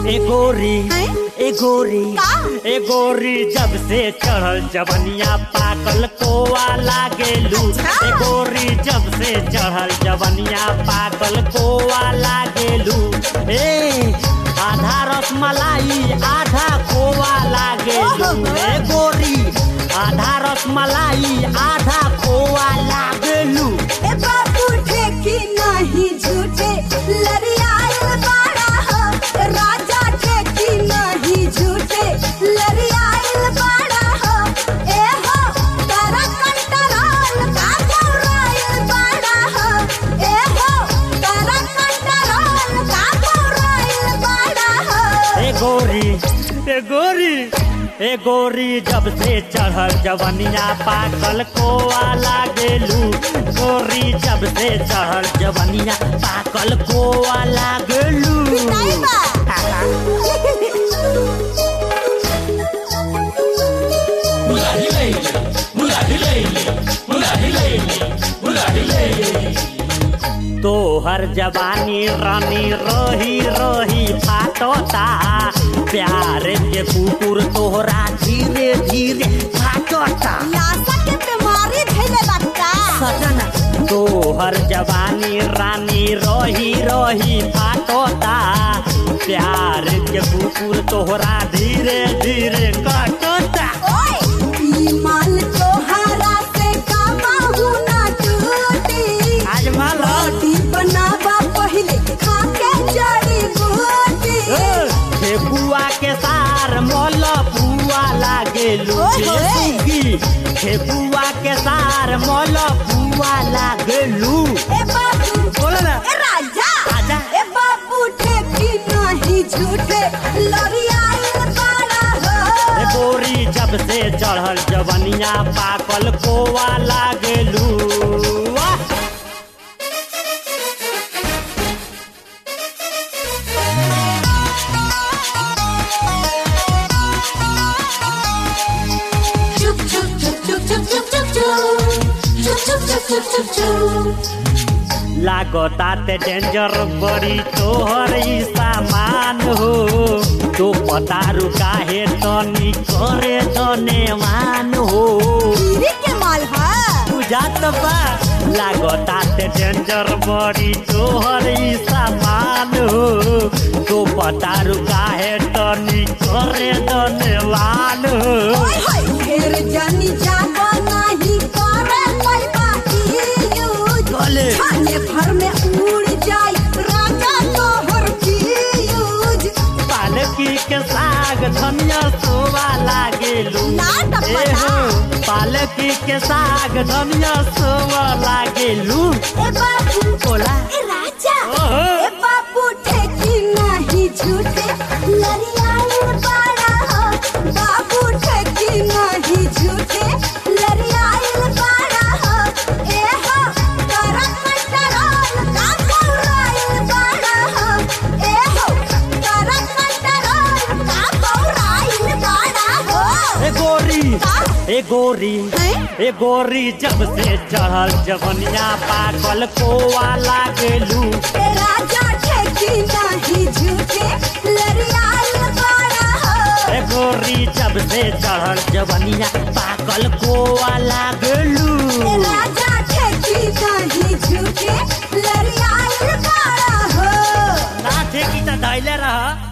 ए गोरी हैं? ए गोरी का? ए गोरी जब से चढ़ल जवनिया पाकल कोवा लागेलू अच्छा। ए गोरी जब से चढ़ल जवनिया पाकल कोवा लागेलू ए आधा रसमलाई आधा खोवा लागेलू ओहो। ए गोरी आधा रसमलाई आधा खोवा लागेलू ए बाबू ठेकी नहीं झूठे लरियाल बाड़ा हो राजा ठेकी नहीं झूठे लरियाल बाड़ा हो ए हो तारा कंटरोल का गौराइल बाड़ा हो ए हो तारा कंटरोल का गौराइल बाड़ा हो ए गोरी ए गोरी ए गोरी जब से चढ़ल जवनिया पाकल कोवा लागेलू गोरी जब से चढ़ल जवनिया पाकल कोवा लागेलू नहीं बा तोहर जवानी रानी रही रही फाटता प्यार के कुकुर तोहरा धीरे धीरे फाटता लाशा के बीमारी धैले लगता सजना तोहर जवानी रानी रही रही फाटता प्यार के कुकुर तोहरा धीरे धीरे कटता ओए ई माल तोहरा से काबहू ना टूटी आज माला रोटी बनावा पहले खा के जड़ी बूटी ठेकुआ के सार मोल पुआ लागेलू ओए होए। सुगी ठेकुआ के सार मोल पुआ लागेलू ए बाबू बोलो ना ए राजा आजा। ए बाबू ठेकी नहीं झूठे लरियाल बाड़ा ए हो गोरी जब से चढ़ल जवनिया पाकल कोवा लागेलू वाह! चुप चुप चुप चुप चुप चुप चुप चुप चुप चुप चुप चुप चुप लागता ते डेंजर बड़ी तोहर ई सामान हो तो पता रुका है तनी करे धनेवान हो गिरी के माल है बुझात बा लागता ते डेंजर बड़ी तोहर ई सामान हो तो पता रुका है तनी करे धनेवान हो ओए होए ढेर जानी जाबो नहीं करे कोई बाकी यूज बोले। खाने भर में उड़ जाए राजा तोहर की यूज पालकी के साग धनिया सोवा लागेलू ना टपटा। ए हो, पालकी के साग धनिया सोवा लागेलू ए बाबू बोला ए राजा ओहो। ए बाबू ठेकी नहीं झूठे लरियाल बाड़ा हो बाबू ठेकी नहीं झूठे लरियाल बाड़ा हो ए हो तारा कंटरोल का गौराइल बाड़ा हो ए हो तारा कंटरोल का गौराइल बाड़ा हो ए गोरी का? ए गोरी हैं? ए गोरी जब से चढ़ल जवनिया पाकल कोवा लागेलू ए राजा ठेकी नहीं झूठे लरियाल बाड़ा हो ए गोरी जब से चढ़ल जवनिया पाकल कोवा लागेलू ए राजा ठेकी नहीं झूठे लरियाल बाड़ा हो ना थे की त धैले रह